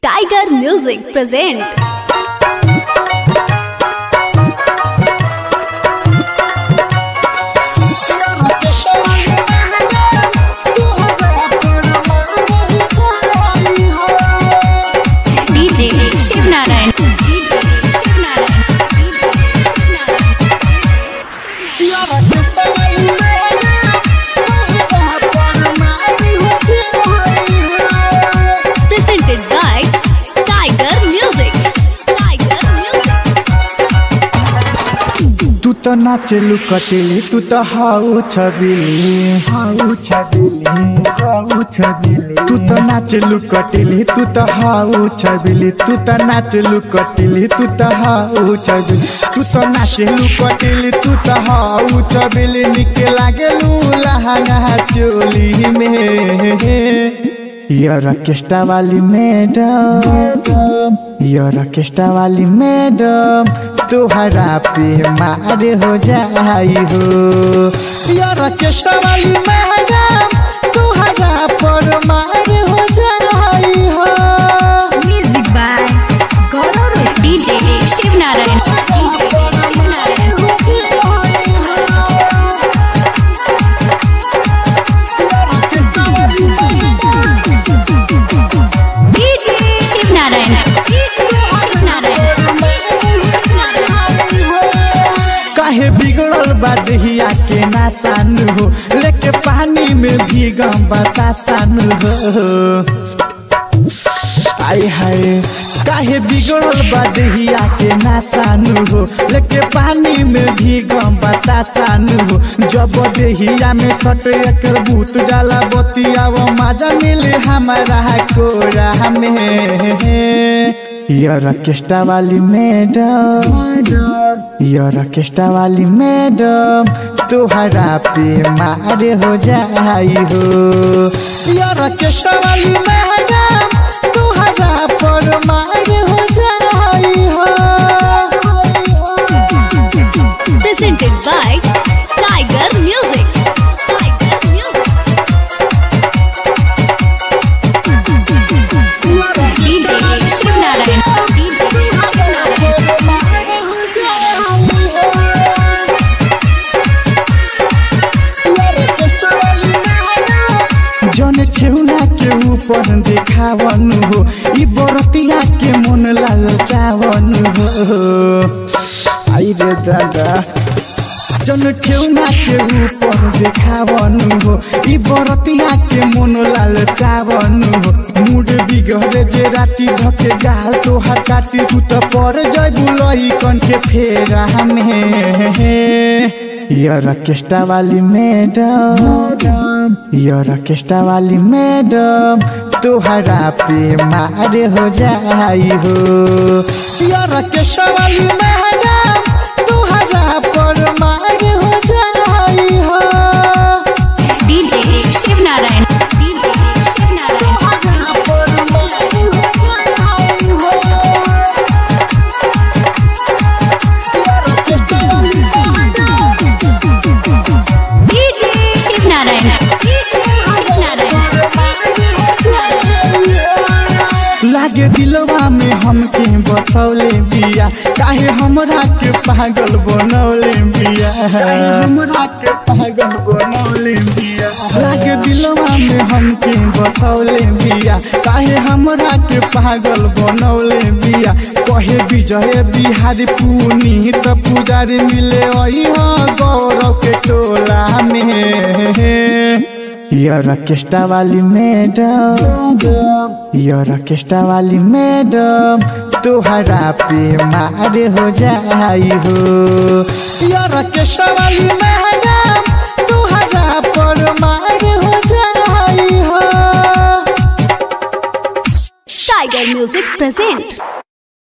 Tiger Music present DJ Shiv Narayan. DJ Shiv Narayan. presented by Tiger Music. Tiger Music. तू तो नाचलू कटेली तू तो हाउ छबिली हाउ छबिली हाउ छबिली तू तो नाचलू कटेली तू तो हाउ छबिली तू तो नाचलू कटेली तू तो हाउ छबिली तू तो नाचलू कटेली तू तो हाउ छबिली निके लागेलू लहंगा चोली में यार ऑर्केस्ट्रा वाली मैडम यार ऑर्केस्ट्रा वाली मैडम तुहरा पे मार हो जाई हो यार ऑर्केस्ट्रा वाली मैडम तुहरा पर मार हो जाई हो Music by Gaurav Roy. DJ Shiv Narayan. DJ Shiv Narayan. DJ Shiv Narayan. Shiv Narayan. काहे बिगड़ल बा दहिया के नासानु हो लेके पानी में भीगम बतासानु हो आय हाय काहे बिगड़ल बा दहिया के नासानु हो लेके पानी में भीगम बतासानु हो जब दहिया में सट एकर भूत जाला बतिया वो मजा मिले हमारा कोरा में यार ऑर्केस्ट्रा वाली मैडम यार ऑर्केस्ट्रा वाली मैडम तुहरा पे मार हो जाई हो यार ऑर्केस्ट्रा वाली मैडम तुहरा पर मार हो जाई हो presented by Tiger Music. Tiger Music. DJ Shiv Narayan. DJ Shiv Narayan. जन ठेउना के ऊपर देखावन हो ई बरतिया के मन लाल चावन हो आई रे दादा जन ठेउना के ऊपर देखावन हो ई बरतिया के मन लाल चावन हो मूड बिगड़े जे राती धके गाल तो हटाती तू तो पर जइबू लही कन के फेरा में यार ऑर्केस्ट्रा वाली मैडम यार ऑर्केस्ट्रा वाली मैडम तुहरा पे मार हो जाई हो यार ऑर्केस्ट्रा वाली मैडम तुहरा पर मार हो जाई हो DJ Shiv Narayan. DJ Shiv Narayan. DJ Shiv Narayan. Shiv Narayan. लागे दिलवा में हमके बसौले बिया काहे हमरा के पागल बनौले बिया हमरा के पागल बनौले बिया लागे दिलवा में हमके बसौले बिया काहे हमरा के पागल बनौले बिया कहे विजय बिहारी पुनी त पुजारी मिले अई गौरव के टोला में यार ऑर्केस्ट्रा वाली मैडम यार ऑर्केस्ट्रा वाली मैडम तुहरा पे मार हो जाई हो यार ऑर्केस्ट्रा वाली मैडम तुहरा पर मार हो जाई हो Tiger Music present